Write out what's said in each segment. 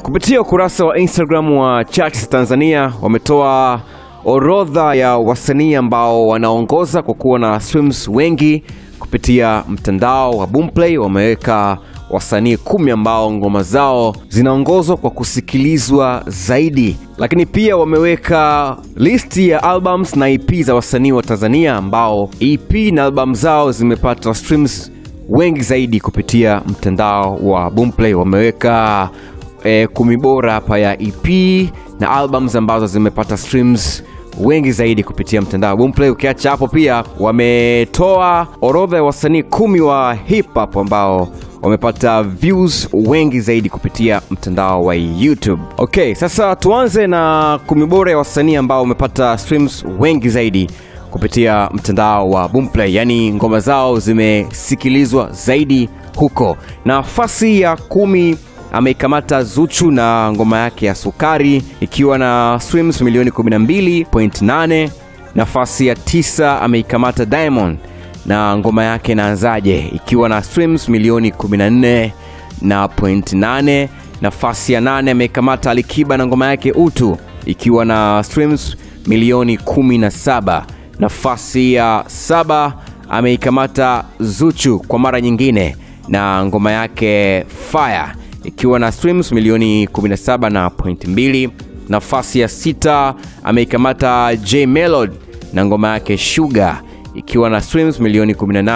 Kupitia ukurasa wa Instagram wa Charts Tanzania wametoa orodha ya wasanii ambao wanaongoza kwa kuwa na streams wengi kupitia mtandao wa Boomplay. Wameweka wasanii kumi ambao ngoma zao zinaongozwa kwa kusikilizwa zaidi, lakini pia wameweka listi ya albums na EP za wasanii wa Tanzania ambao EP na album zao zimepata streams wengi zaidi kupitia mtandao wa Boomplay. Wameweka e, kumi bora hapa ya EP na albums ambazo zimepata streams wengi zaidi kupitia mtandao wa Boomplay. Ukiacha hapo, pia wametoa orodha ya wasanii kumi wa hip hop ambao wamepata views wengi zaidi kupitia mtandao wa YouTube. Okay, sasa tuanze na kumi bora ya wasanii ambao wamepata streams wengi zaidi kupitia mtandao wa Boomplay, yaani ngoma zao zimesikilizwa zaidi huko. Nafasi ya kumi ameikamata Zuchu na ngoma yake ya Sukari ikiwa na streams milioni 12.8. Nafasi ya tisa ameikamata Diamond na ngoma yake Naanzaje ikiwa na streams milioni 14 na point 8. Nafasi ya nane ameikamata Alikiba na ngoma yake Utu ikiwa na streams milioni 17. Nafasi ya saba ameikamata Zuchu kwa mara nyingine na ngoma yake Fire ikiwa na streams milioni 17 na point 2. Nafasi ya sita ameikamata J Melody na ngoma yake Sugar ikiwa na streams milioni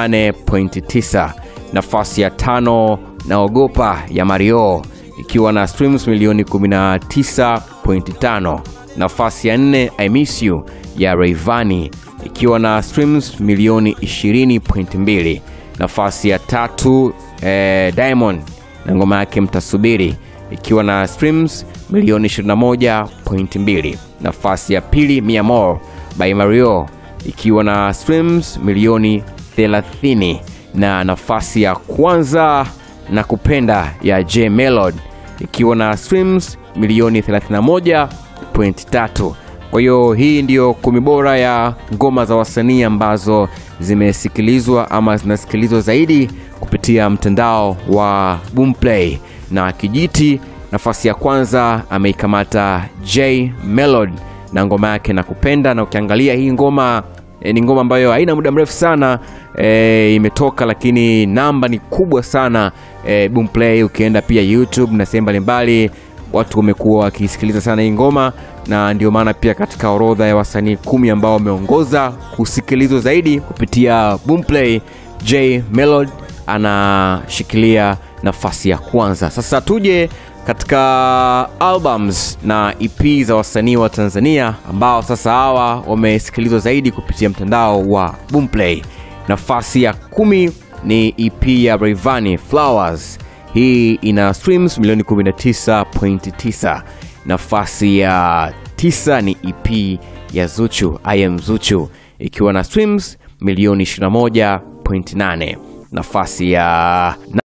18.9. Nafasi ya tano naogopa ya Mario ikiwa na streams milioni 19.5. Nafasi ya nne I Miss You ya Rayvanny ikiwa na streams milioni 20.2. Nafasi ya tatu eh, Diamond na ngoma yake Mtasubiri ikiwa na streams milioni 21.2. Nafasi ya pili Mia More by Mario ikiwa na streams milioni 30, na nafasi ya kwanza na kupenda ya J Melody ikiwa na streams milioni 31.3. Kwa hiyo hii ndiyo kumi bora ya ngoma za wasanii ambazo zimesikilizwa ama zinasikilizwa zaidi kupitia mtandao wa Boomplay. Na kijiti nafasi ya kwanza ameikamata J Melody na ngoma yake na kupenda, na ukiangalia hii ngoma e, ni ngoma ambayo haina muda mrefu sana e, imetoka, lakini namba ni kubwa sana e, Boomplay. Ukienda pia YouTube na sehemu mbalimbali watu wamekuwa wakisikiliza sana hii ngoma, na ndio maana pia katika orodha ya wasanii kumi ambao wameongoza kusikilizwa zaidi kupitia Boomplay, J Melody anashikilia nafasi ya kwanza. Sasa tuje katika albums na EP za wasanii wa Tanzania ambao sasa hawa wamesikilizwa zaidi kupitia mtandao wa Boomplay. Nafasi ya kumi ni EP ya Rayvanny Flowers. Hii ina streams milioni 19.9. Nafasi ya tisa ni EP ya Zuchu I am Zuchu ikiwa na streams milioni 21.8. Nafasi ya